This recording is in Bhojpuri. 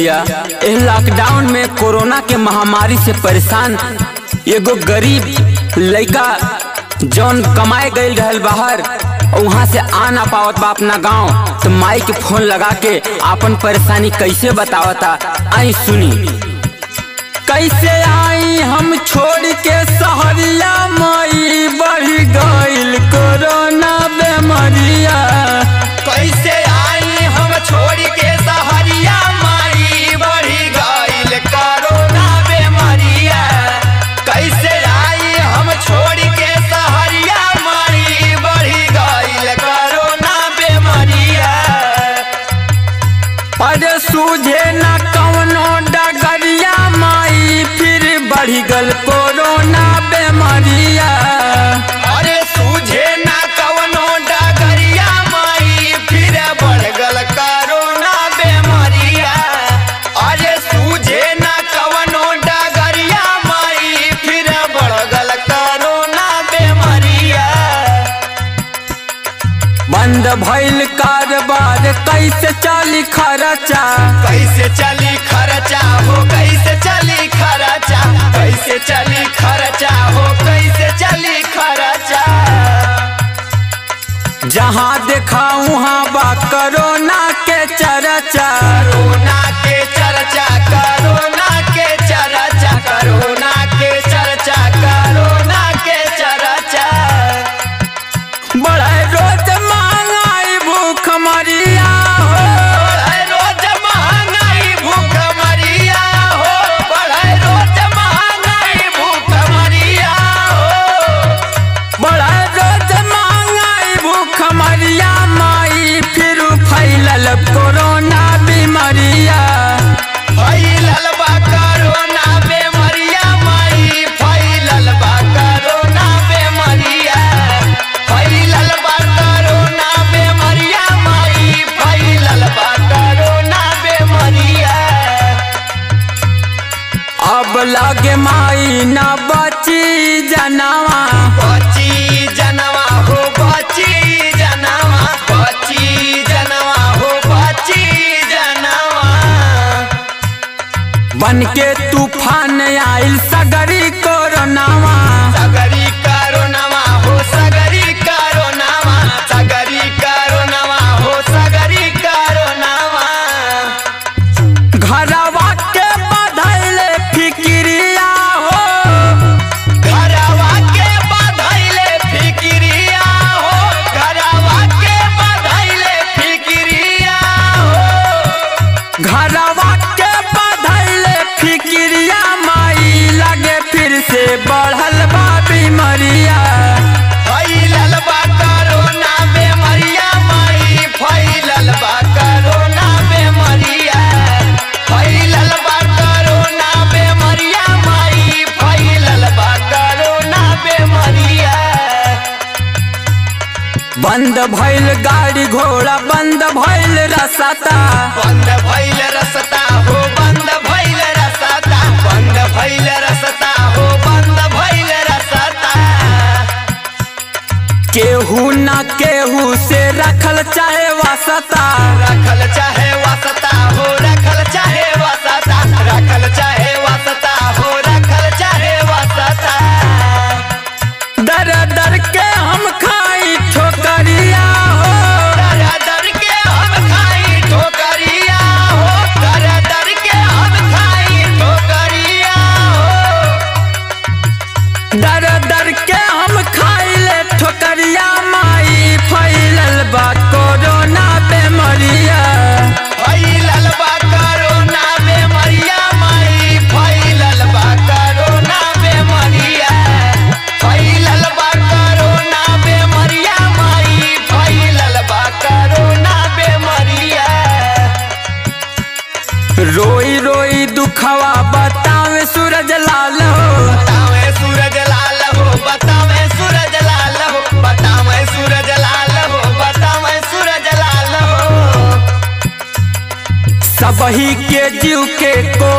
भैया एह लॉकडाउन में कोरोना के महामारी से परेशान एगो गरीब लड़का जौन कमाए गई रहल बाहर और वहाँ से आ ना पावत बा अपना गांव तो माई के फोन लगा के आपन परेशानी कैसे बतावता आई सुनी कैसे आई हम छोड़ के सहरिया माई बढ़ गईल कोरोना बेमरिया कैसे आई हम छोड़ के सहरिया माई बढ़ी गईल कोरोना बेमरिया कैसे आई हम छोड़ के सहरिया माई बढ़ी गईल कोरोना बेमरिया अरे सूझे न कवनो डगरिया माई फिर बढ़ गल कोरोना बेमरिया अरे सूझे ना कवनो डगरिया माई फिर बढ़ गल कोरोना बेमरिया अरे सूझे ना कवनो डगरिया माई फिर बढ़ गल कोरोना बेमरिया बंद भइल कारोबार कैसे चली खर्चा कैसे चली खर्चा हो कैसे चली खर्चा कैसे चली खर्चा हो कैसे चली खर्चा जहाँ देखा वहाँ बा कोरोना के चर्चा कोरोना के चर्चा कोरोना के चर्चा कोरोना के चर्चा कोरोना के चर्चा बढ़े रोज महंगाई भूख मरिया हो बढ़े रोज महंगाई भूख मरिया हो बढ़े रोज महंगाई भूख मरिया हो बढ़े रोज महंगाई भूख मरिया माई फिर फैलल कोरोना बीमारिया फैलल बा कोरोना बेमरिया माई फैलल बा कोरोना बेमरिया फैलल बा कोरोना बेमरिया माई फैलल बा कोरोना बेमरिया अब लगे माई न बची जनवा बची जनवा हो बची जनवा बची जनवा हो बची जनवा बन के तूफान आइल सगरी कोरोनावा सगरी करोनवा हो सगरी करोनवा सगरी करोनवा हो सगरी करोनवा घरवा के बधैले फिक्रिया हो घरवा के बधैले फिक्रिया हो घरवा के बधैले फिक्रिया हो घरवा के बधैले फिक्रिया माई लगे फिर से बढ़ल बा बीमारिया फैलल बा कोरोना बेमरिया माई फैलल बा कोरोना बेमरिया फैलल बा कोरोना बेमरिया माई फैलल बा कोरोना बेमरिया बंद भइल गाड़ी घोड़ा बंद भइल रसता बंद भइल रसता हो बंद भइल रसता बंद भइल रसता हो बंद भइल रसता केहू न केहू से रखल चाहे वासता रखल चाहे वासता हो रखल चाहे वासता रखल चाहे वासता हो रखल चाहे वासता दर दर के हम खाई ठोकरिया हो दर दर के हम खाई ठोकरिया हो दर दर के हम खाई ठोकरिया हो दर दर के हम खाइले ठोकरिया माई फैलल बा कोरोना बेमरिया फैलल बा कोरोना बेमरिया माई फैलल बा कोरोना बेमरिया फैलल बा कोरोना बेमरिया माई फैलल बा कोरोना बेमरिया रोई रोई दुखवा बतावे सूरज लाल हो बतावे सूरज लाल हो बतावे सूरज लाल हो बतावे सूरज लाल हो बतावे सूरज लाल हो सबही के जीव के को